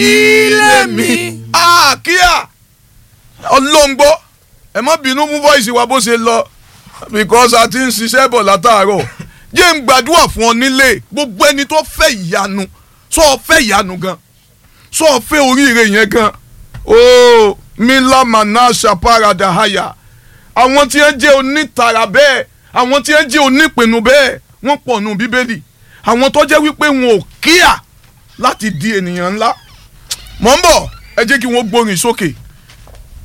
ilé mi. àkíyà ọlọ́ngbọ́ ẹ má bínú mú voice wa bó ṣe lọ because a ti ń ṣiṣẹ́ bọ̀ látàárọ̀ jẹ́ ń gbàdúrà fún ọ nílé gbogbo ẹni tó fẹ́ ìyanu sọ ọ fẹ́ ìyanu gan sọ ọ fẹ́ oríire yẹn gan ooo milamana ṣàpàràdà haya àwọn tí wọ́n jẹ́ onítara bẹ́ẹ̀ àwọn tí wọ́n jẹ́ onípinnu bẹ́ẹ̀ wọ́n pọ̀ nù bíbélì àwọn tó jẹ́ wípé wọn ò kíà láti di ènìyàn ńlá mọ̀ ń bọ̀ ẹ jẹ́ kí wọ́n gbórin sókè